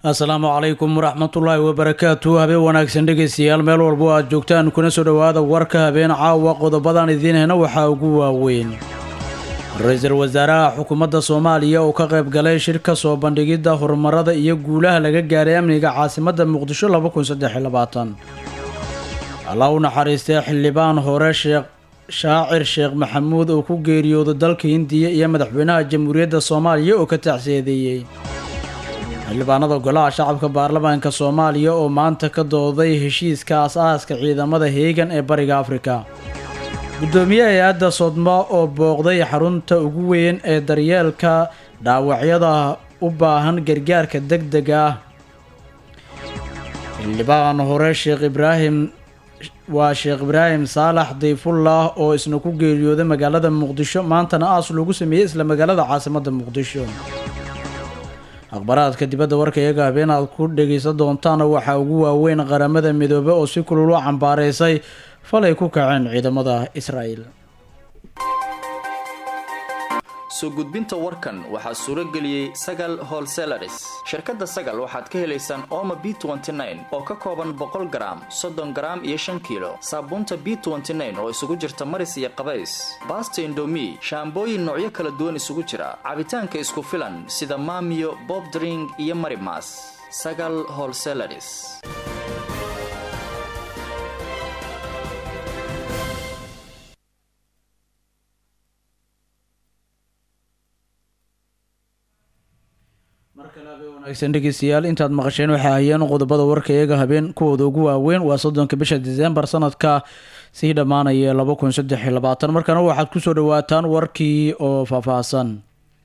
asalaamu calaykum waraxmatullaahi wabarakaatu habeen wanaagsan dhegeystayaal meel walbo aad joogtaan kuna soo dhowaada warka habeen caawa qodobadan idiin hena waxaa ugu waaweyn ra-iisul wasaaraha xukuumadda soomaaliya oo ka qayb galay shir ka soo bandhigidda horumarada iyo guulaha laga gaaray amniga caasimadda muqdisho allah u naxariistay xildhibaan hore sheekh shaacir sheekh maxamuud oo ku geeriyooday dalka hindiya iyo madaxweynaha jamhuuriyadda soomaaliya oo ka tacsiyadeeyey xildhibaanada golaha shacabka baarlamaanka soomaaliya oo maanta ka dooday heshiiska as-aaska ciidamada heegan ee bariga afrika guddoomiye hay-adda sodmo oo booqday xarunta ugu weyn ee daryeelka dhaawacyada u baahan gargaarka deg dega ah xildhibaan hore sheekh ibraahim waa sheekh ibraahim saalax dayfullah oo isna ku geeriyooday magaalada muqdisho maantana aas loogu sameeyey isla magaalada caasimadda muqdisho akhbaraadka dibadda warka iyaga habeen aad ku dhegaysan doontaana waxaa ugu waaweyn qaramada midoobe oo si kulul u cambaaraysay falay ku kaceen ciidamada israa'el soo gudbinta warkan waxaa suuro geliyey sagal holselaris shirkadda sagal waxaad ka helaysaan ooma b oo ka kooban boqol garaam soddon garaam iyo shan kiilo saabuunta b oo isugu jirta maris iyo qabays baasta indomi shaambooyin noocyo kala duwan isugu jira cabitaanka isku filan sida maamiyo bobdring iyo marimas sagal holselaris wanaagsan dhegeystayaal intaad maqasheen waxay hayeen qodobada warka iyaga habeen kuwooda ugu waaweyn waa soddonka bisha disembar sanadka sii dhammaanaya laba kun saddex iyo labaatan markana waxaad kusoo dhawaataan warkii oo faahfaahsan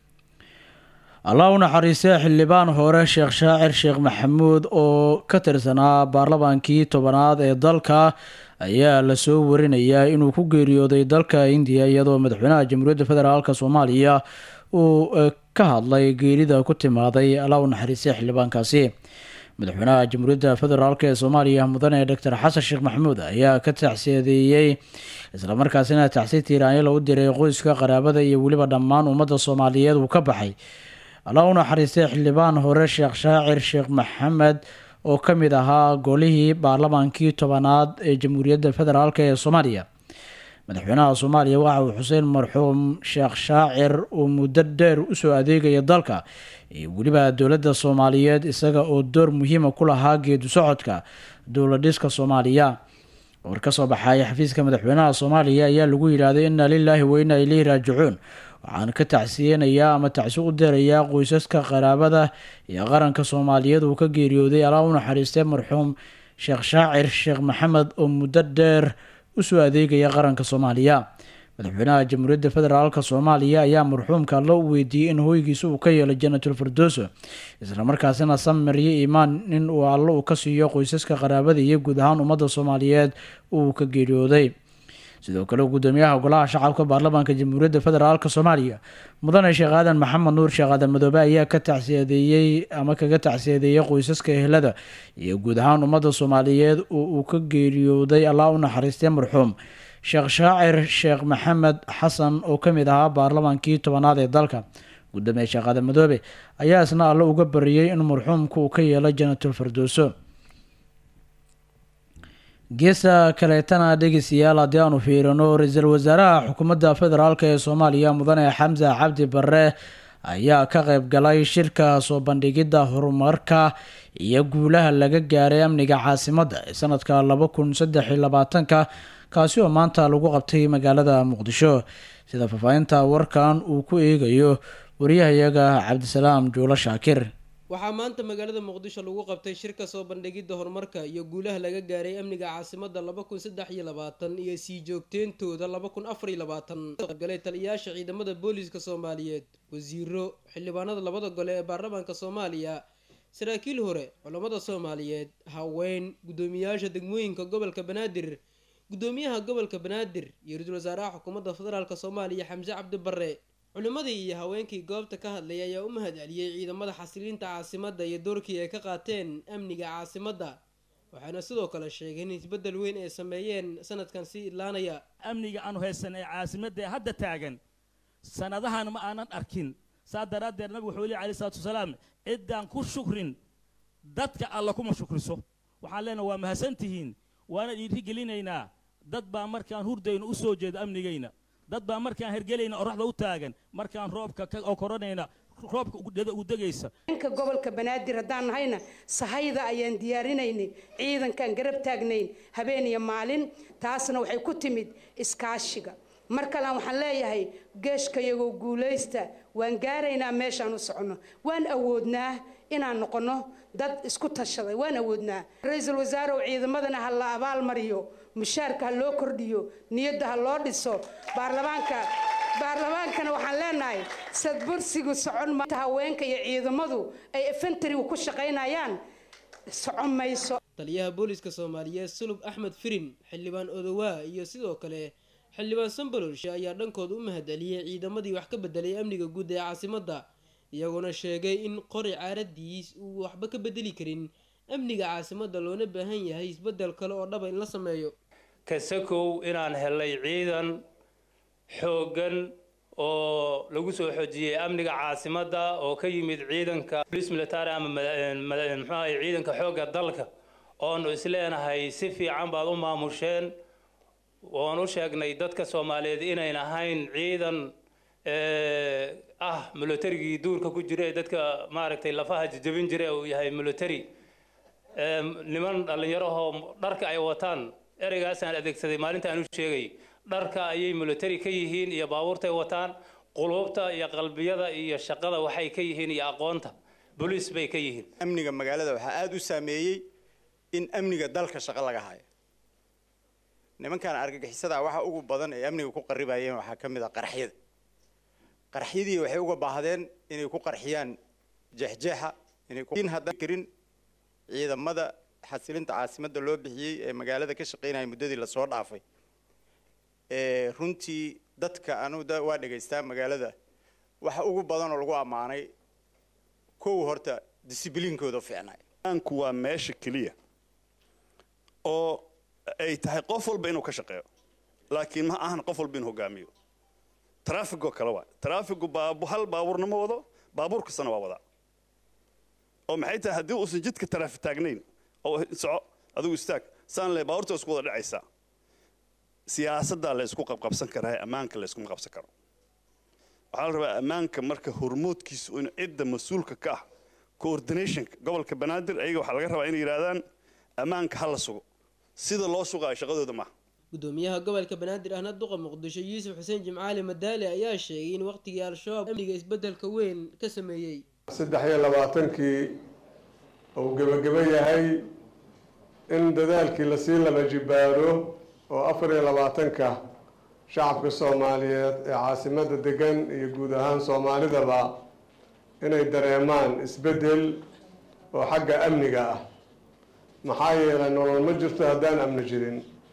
allah u naxariistay xildhibaan hore sheekh shaacir sheekh maxamuud oo ka tirsanaa baarlamaankii tobanaad ee dalka ayaa lasoo warinayaa inuu ku geeriyooday dalka indiya iyadoo madaxweynaha jamhuuriyadda federaalk soomaaliya uu ka hadlay geerida ku timaaday allah u naxariistay xildhibaankaasi madaxweynaha jamhuuriyadda federaalk ee soomaaliya mudane doctor xasan sheekh maxamuud ayaa ka tacsiyadeeyey islamarkaasina tacsi tiiraanyala u diray qoyska qaraabada iyo weliba dhammaan ummadda soomaaliyeed uu ka baxay allah u naxariistay xildhibaan hore sheekh shaacir sheekh maxamed oo ka mid ahaa golihii baarlamaankii tobanaad ee jamhuuriyadda federaalk ee soomaaliya madaxweynaha soomaaliya waxa uu xuseen marxuum sheekh shaacir uu muddo dheer usoo adeegaya dalka iyo weliba dowladda soomaaliyeed isaga oo door muhiima ku lahaa geedu socodka dowladhiska soomaaliya war ka soo baxaya xafiiska madaxweynaha soomaaliya ayaa lagu yidhaahday inna lilaahi wa inna ileyhi raajicuun waxaan ka tacsiyeynayaa ama tacsi u dirayaa qoysaska qaraabada iyo qaranka soomaaliyeed uu ka geeriyooday alaa u naxariistay marxuum sheekh shaacir sheekh maxamed oo muddo dheer usoo adeegaya qaranka soomaaliya madaxweynaha jamhuuriyadda federaalk soomaaliya ayaa marxuumka allo u weydiiyey in hooygiisa uu ka yeelo janatul firdooso islamarkaasina samiryo iimaan in uu allo uu ka siiyo qoysaska qaraabada iyo guud ahaan ummadda soomaaliyeed uu ka geeriyooday sidoo kale gudoomiyaha golaha shacabka baarlamaanka jamhuuriyadda federaalk soomaaliya mudane sheekh aadan maxamed nuur sheekh aadan madoobe ayaa ka tacsiyadeeyey ama kaga tacsiyadeeyay qoysaska ehelada iyo guud ahaan ummadda soomaaliyeed oo uu ka geeriyooday allah u naxariistay marxuum sheekh shaacir sheekh maxamed xasan oo ka mid ahaa baarlamaankii tobanaad ee dalka gudoomiye sheekh aadan madoobe ayaa isna alle uga bariyey in marxuumka uu ka yeelo janatul firdooso geesta kaleetana dhegeystayaal haddii aanu fiirino ra-iisul wasaaraha xukuumadda federaalk ee soomaaliya mudane xamse cabdi barre ayaa ka qayb galay shirka soo bandhigidda horumarka iyo guulaha laga gaaray amniga caasimadda ee sanadka laba kun saddex iyo labaatanka kaasi oo maanta lagu qabtay magaalada muqdisho sida faahfaahinta warkan uu ku eegayo wariyahayaga cabdisalaam juulo shaakir waxaa maanta magaalada muqdisho lagu qabtay shirka soo bandhigidda horumarka iyo guulaha laga gaaray amniga caasimadda laba kun saddex iyo labaatan iyo sii joogteyntooda laba kun afar iyo labaatan galay taliyayaasha ciidamada booliiska soomaaliyeed wasiiro xildhibaanada labada gole ee baarlamaanka soomaaliya saraakiil hore culammada soomaaliyeed haween guddoomiyayaasha degmooyinka gobolka banaadir guddoomiyaha gobolka banaadir iyo ra-iisul wasaaraha xukuumadda federaalk soomaaliya xamse cabdi barre culimmadii iyo haweenkii goobta ka hadlay ayaa u mahad celiyey ciidamada xasiliinta caasimadda iyo doorkii ay ka qaateen amniga caasimadda waxaana sidoo kale sheegeen in isbeddel weyn ay sameeyeen sanadkan sii idlaanaya amniga aanu haysan ee caasimadda ee hadda taagan sanadahan ma aanan arkin saa daraaddeed nabigu wuxuu leey alayhi salaatu wasalaam ciddaan ku shukrin dadka alla kuma shukriso waxaan leenaha waa mahadsantihiin waana dhiirigelinaynaa dad baa markaan hurdayno u soo jeeda amnigayna dad baa markaan hergelayna oraxda u taagan markaan roobka ka koranayna roobka ugu degaysa dhanka gobolka banaadir haddaan nahayna sahayda ayaan diyaarinaynay ciidankaan garab taagnayn habeen iyo maalin taasna waxay ku timid iskaashiga mar kalean waxaan leeyahay geeshkayagoo guulaysta waan gaaraynaa meeshaan u soconno waan awoodnaa inaan noqonno dad isku tashaday waan awoodnaa ra-iisul wasaare oo ciidamadana ha la abaalmariyo mushaarka ha loo kordhiyo niyadda ha loo dhiso baarlamaanka baarlamaankana waxaan leenahay sadbursigu socon maanta haweenka iyo ciidamadu ay efentarigu ku shaqaynayaan socon mayso taliyaha booliska soomaaliyeed sulub axmed firin xildhibaan odowaa iyo sidoo kale xildhibaan sambalolshe ayaa dhankooda u mahadceliyey ciidamadii wax ka bedelay amniga guud ee caasimadda iyagoona sheegay in qori caaradiis uu waxba ka bedeli karin amniga caasimadda loona baahan yahay isbeddel kale oo dhaba in la sameeyo kasakow inaan helay ciidan xooggan oo lagu soo xoojiyey amniga caasimadda oo ka yimid ciidanka police military ama muxuu ahay ciidanka xoogga dalka oonu isleenahay si fiican baad u maamusheen oon u sheegnay dadka soomaaliyeed inayn ahayn ciidan ah militarigii duurka ku jira ee dadka maaragtay lafaha jajabin jira uu yahay military niman dhallinyarahoo dharka ay wataan ereygaasaan adeegsaday maalinta aan u sheegay dharka ayay military ka yihiin iyo baabuurtay wataan quluubta iyo qalbiyada iyo shaqada waxay ka yihiin iyo aqoonta boliis bay ka yihiin amniga magaalada waxaa aada u saameeyey in amniga dalka shaqo laga hayo nimankan argagixisada waxa ugu badan ee amniga ku qaribayeen waxaa ka mid ah qarxyada qarxyadii waxay uga baahdeen inay ku qarxiyaan jeexjeexa inay haddaan karin ciidamada xasilinta caasimadda loo bixiyey ee magaalada ka shaqaynaya muddadii lasoo dhaafay runtii dadka anu waa dhegaystaa magaalada waxa ugu badan oo lagu ammaanay kow horta discibliinkooda fiicnay aanku waa meesha keliya oo ay tahay qof walba inuu ka shaqeeyo laakiin ma ahan qof walba inuu hogaamiyo traafigoo kale waa traafigu baabu hal baabuurna ma wado baabuur kastana waa wadaa oo maxay tahay haddii uusan jidka taraafi taagnayn oo soco adigu istaag saan le baabuurta isku wada dhacaysaa siyaasaddaa la isku qabqabsan karaa ammaanka la iskuma qabsan karo waxaa la rabaa ammaanka marka hormoodkiisu in cidda mas-uulka ka ah coordinationka gobolka banaadir ayaga waxaa laga rabaa inay yidhahdaan ammaanka ha la sugo sida loo sugaayo shaqadooda maaha gudoomiyaha gobolka banaadir ahna duqa muqdisho yuusuf xuseen jimcaali madaale ayaa sheegay in waqtigii al-shabaab amniga isbeddelka weyn ka sameeyey saddex iyo labaatankii uu gebageba yahay in dadaalkii lasii laba jibaaro oo afar iyo labaatanka shacabka soomaaliyeed ee caasimadda degan iyo guud ahaan soomaalidaba inay dareemaan isbeddel oo xagga amniga ah maxaa yeelay nolol ma jirto haddaan amni jirin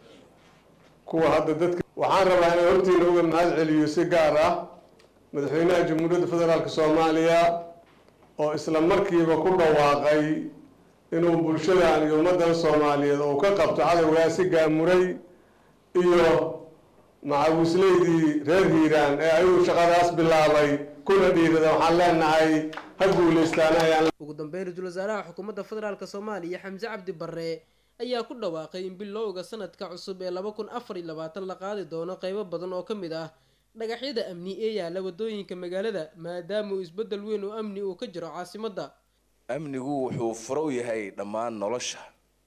kuwa hadda dadka waxaan rabaa inaan hortiina uga mahad celiyo si gaar ah madaxweynaha jamhuuriyadda federaalk soomaaliya oo isla markiiba ku dhawaaqay inuu bulshadan iyo ummaddan soomaaliyeed uu ka qabto cadowgaasi gaamuray iyo macawisleydii reer hiiraan ee ayuu shaqadaas bilaabay kuna dhiirada waxaan leenahay ha guulaystaan ayaan ugu dambeyn ra-iisul wasaaraha xukuumadda federaalk soomaaliya xamse cabdi barre ayaa ku dhawaaqay in bilowga sanadka cusub ee laba kun afar iyo labaatan la qaadi doono qeybo badan oo ka mid ah dhagaxyada amni ee yaalla wadooyinka magaalada maadaama uu isbeddel weyn oo amni uu ka jiro caasimadda amnigu wuxuu furo u yahay dhammaan nolosha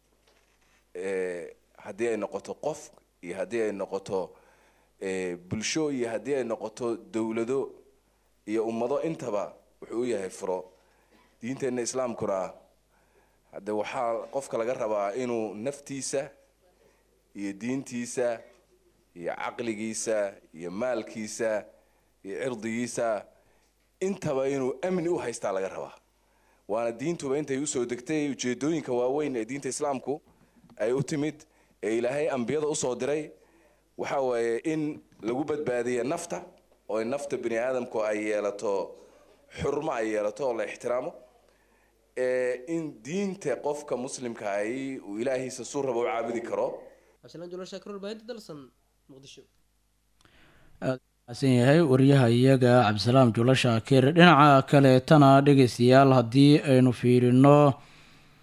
haddii ay noqoto qof iyo haddii ay noqoto bulsho iyo haddii ay noqoto dowlado iyo ummado intaba wuxuu u yahay furo diinteenna islaamkuna hadde waxaa qofka laga rabaa inuu naftiisa iyo diintiisa iyo caqligiisa iyo maalkiisa iyo cirdigiisa intaba inuu amni u haystaa laga rabaa waana diintuba intay usoo degtay ujeedooyinka waaweyn ee diinta islaamku ay u timid ee ilaahay ambiyada usoo diray waxa waaye in lagu badbaadiya nafta oo nafta bini aadamku ay yeelato xurmo ay yeelato oo la ixtiraamo in diinta qofka muslimka ahi uu ilaahiisa suu raba u caabudi karo san yahay wariyaha iyaga cabdisalaam julo shaakir dhinaca kaleetana dhegeystayaal haddii aynu fiirino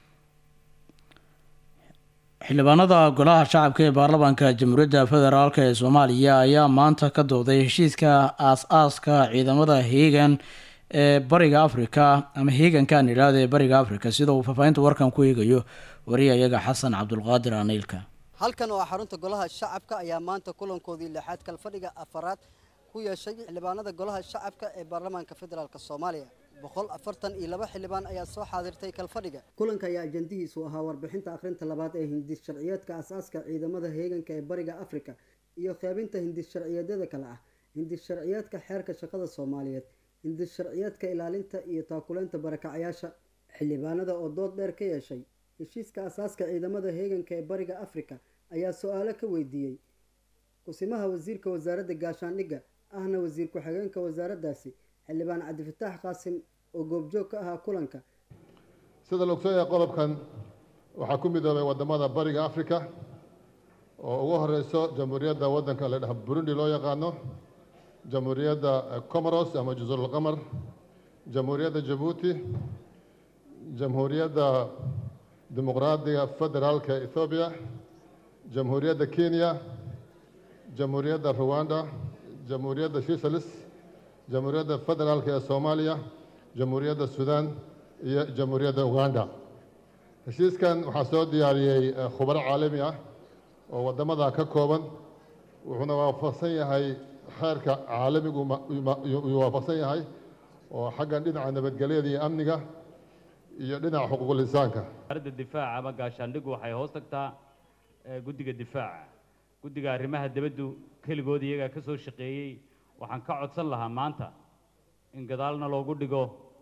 xildhibaanada golaha shacabka ee baarlamaanka jamhuuriyadda federaalk ee soomaaliya ayaa maanta ka dooday heshiiska aas-aaska ciidamada heegan ee bariga afrika ama heegankan idhaahda ee bariga afrika sida uu faahfaahinta warkan ku eegayo wariyayaga xasan cabdulqaadir aniilka halkan oo xarunta golaha shacabka ayaa maanta kulankoodii lixaad kalfadhiga afaraad ku yeeshay xildhibaanada golaha shacabka ee baarlamaanka federaalk soomaaliya boqol afartan iyo laba xildhibaan ayaa soo xaadirtay kalfadhiga kulanka ayaa ajandihiisu ahaa warbixinta akhrinta labaad ee hindis sharciyeedka aas-aaska ciidamada heeganka ee bariga afrika iyo qaybinta hindis sharciyeedyada kale ah hindis sharciyeedka xeerka shaqada soomaaliyeed hindis sharciyeedka ilaalinta iyo taakuleynta barakacyaasha xildhibaanada oo dood dheer ka yeeshay heshiiska aasaaska ciidamada heeganka ee bariga afrika ayaa su-aalo ka weydiiyey kusimaha wasiirka wasaaradda gaashaandhigga ahna wasiir ku-xigeenka wasaaraddaasi xildhibaan cabdifataax qaasim oo goobjoog ka ahaa kulanka sida la ogsoon yahay qodobkan waxaa ku midoobay waddamada bariga africa oo ugu horeyso jamhuuriyadda waddanka la dhaha burundi loo yaqaano jamhuuriyadda comoros ama jazuurulqamar jamhuuriyadda jabuuti jamhuuriyadda dimuqraadiga federaalka ethoobiya jamhuuriyadda kenya jamhuuriyadda ruwanda jamhuuriyadda switzerland jamhuuriyadda federaalka ee soomaaliya jamhuuriyadda suudaan iyo jamhuuriyadda uganda heshiiskan waxaa soo diyaariyey khubaro caalami ah oo waddamada ka kooban wuxuuna waafaqsan yahay xeerka caalamigu uu waafaqsan yahay oo xaggan dhinaca nabadgelyada iyo amniga iyo dhinaca xuquuqul insaanka wasaaradda difaaca ama gaashaandhigu waxay hoos tagtaa guddiga difaaca guddiga arrimaha dibaddu keligood iyagaa ka soo shaqeeyey waxaan ka codsan lahaa maanta in gadaalna loogu dhigo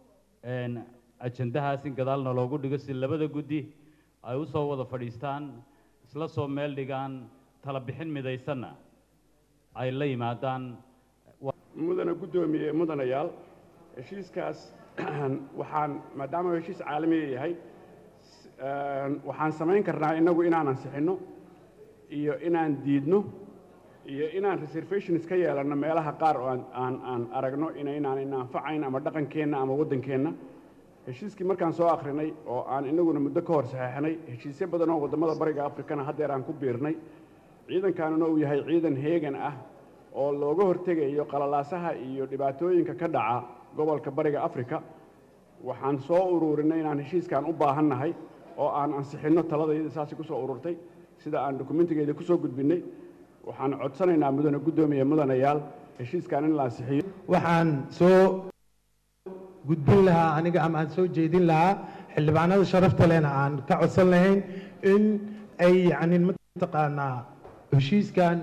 ajandahaas in gadaalna loogu dhigo si labada guddi ay u soo wada fadhiistaan isla soo meel dhigaan tala bixin midaysanna ay la yimaadaan mudana guddoomiye mudanayaal heshiiskaas waxaan maadaama uu heshiis caalamiga yahay waxaan samayn karnaa innagu inaan ansixinno iyo inaan diidno iyo inaan reservations ka yeelanno meelaha qaar oo aan aan aragno inaynaan inaanfacayn ama dhaqankeenna ama waddankeenna heshiiskii markaan soo akhrinay oo aan innaguna muddo ka hor saxeexnay heshiisyo badan oo waddamada bariga afrikana haddeer aan ku biirnay ciidankaanuna uu yahay ciidan heegan ah oo looga hortegayo qalalaasaha iyo dhibaatooyinka ka dhaca gobolka bariga afrika waxaan soo ururinay inaan heshiiskan u baahannahay oo aan ansixinno taladayada saasi ku soo ururtay sida aan dokumentigeeda ku soo gudbinnay waxaan codsanaynaa mudane guddoomiye mudanayaal heshiiskan in la ansixiyo waxaan soo gudbin lahaa aniga ama aan soo jeedin lahaa xildhibaanada sharafta lehna aan ka codsan lahayn in ay yacni mataqaanaa heshiiskan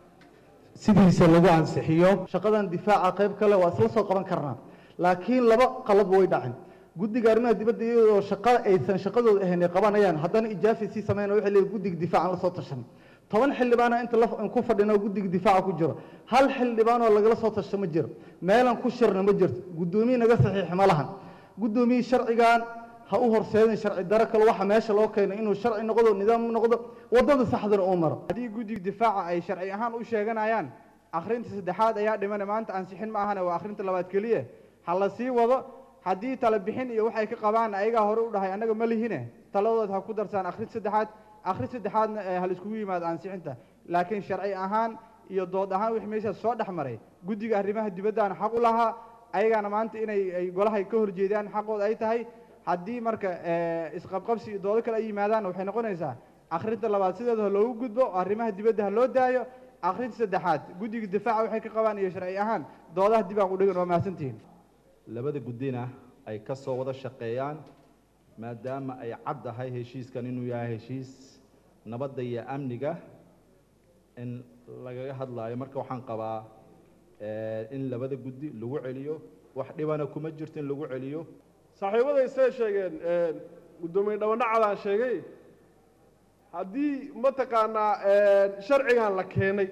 sidiisa lagu ansixiyo shaqadan difaaca qayb kale waa isla soo qaban karnaa laakiin laba qalab way dhacin guddiga arrimaha dibadda iyadoo shaqa aysan shaqadooda ahayn ay qabanayaan haddana ijaafi sii sameyn waxay leeyihin guddiga difaacan la soo tashan toban xildhibaana inta la ku fadhino guddiga difaaca ku jiro hal xildhibaan oo lagala soo tashto ma jiro meelan ku shirna ma jirto guddoomiye naga saxiix ma lahan guddoomiye sharcigan ha u horseedin sharci daro kale waxa meesha loo keenay inuu sharci noqdo nidaam noqdo waddada saxdana uu maro haddii guddiga difaaca ay sharci ahaan u sheeganayaan akhrinta saddexaad ayaa dhimana maanta ansixin ma ahane waa akhrinta labaad keliya ha la sii wado haddii tala bixin iyo waxay ka qabaan ayagaa hore u dhahay annaga ma lihine taladood ha ku darsaan akhrinta saddexaad akhrin saddexaadna ha laiskugu yimaado ansixinta laakiin sharci ahaan iyo dood ahaan wixii meeshaas soo dhex maray guddiga arrimaha dibaddaana xaq u lahaa ayagaana maanta inay ay golahay ka horjeedaan xaqooda ay tahay haddii marka isqabqabsi iyo doodo kale ay yimaadaan waxay noqonaysaa akhrinta labaad sideeda ha loogu gudbo arrimaha dibadda ha loo daayo akhrinta saddexaad guddiga difaaca waxay ka qabaan iyo sharci ahaan doodaha dib aan u dhigan waa mahadsantihiin labada guddina ay ka soo wada shaqeeyaan maadaama ay cad tahay heshiiskan inuu yahay heshiis nabadda iyo amniga in lagaga hadlaayo marka waxaan qabaa in labada guddi lagu celiyo wax dhibana kuma jirto in lagu celiyo saaxiibaday say sheegeen guddoomiye dhabanacadaan sheegay haddii mataqaanaa sharcigan la keenay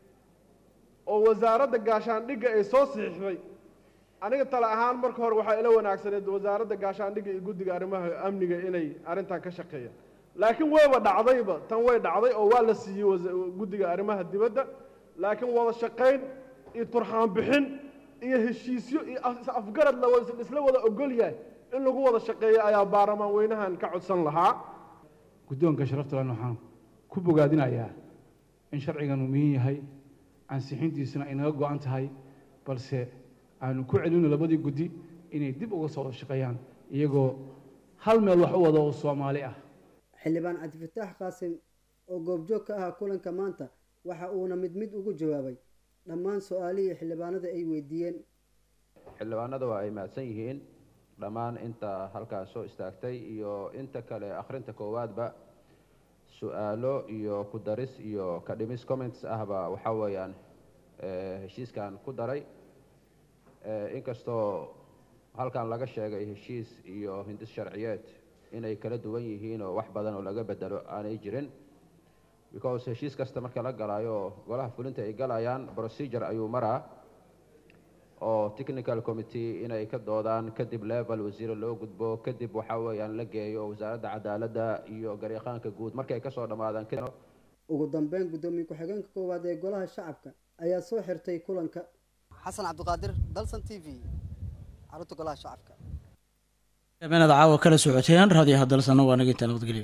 oo wasaaradda gaashaandhigga ay soo saxiixday aniga tale ahaan marka hore waxaa ila wanaagsaneed wasaaradda gaashaandhigga iyo guddiga arrimaha amniga inay arrintan ka shaqeeyaan laakiin wayba dhacdayba tan way dhacday oo waa la siiyey guddiga arrimaha dibadda laakiin wada shaqayn iyo turxaan bixin iyo heshiisyo iyo afgarad la isla wada ogol yahay in lagu wada shaqeeyo ayaa baarlamaan weynahan ka codsan lahaa guddoonka sharaftalan waxaan ku bogaadinayaa in sharcigan uu muhiim yahay ansixintiisuna ay naga go-an tahay balse aanu ku celino labadii guddi inay dib uga soo wada shaqeeyaan iyagoo hal meel wax u wada oo soomaali ah xildhibaan cabdifataax qaasim oo goobjoog ka ahaa kulanka maanta waxa uuna mid mid ugu jawaabay dhammaan su-aalihii xildhibaanada ay weydiiyeen xildhibaanada waa ay mahadsan yihiin dhammaan inta halkaas soo istaagtay iyo inta kale akhrinta koowaadba su-aalo iyo ku daris iyo ka dhimis comments ahba waxaa weeyaan heshiiskan ku daray inkastoo halkan laga sheegay heshiis iyo hindis sharciyeed inay kala duwan yihiin oo wax badan oo laga bedelo aanay jirin because heshiis kasta marka la galaayo golaha fulinta ay galayaan procedure ayuu maraa oo technical committee inay ka doodaan kadib level wasiire loo gudbo kadib waxaa weeyaan la geeyo wasaaradda cadaaladda iyo garyaqaanka guud markay kasoo dhammaadaan ugu dambeyn guddoomiye ku-xigeenka koowaad ee golaha shacabka ayaa soo xirtay kulanka xasan cabdiqaadir dalsan t v xarunta golaha shacabka inaad caawa kala socoteen raadiyaha dalsana waa naga intaa nabadgelyo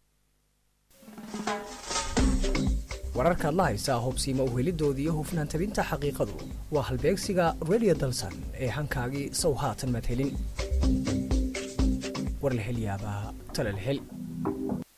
wararkaad la haysaa hubsiima uhelidooda iyo hufnaan tabinta xaqiiqadu waa halbeegsiga radio dalsan ee hankaagii sow haatan madhelin war la hel yaabaa tala la hel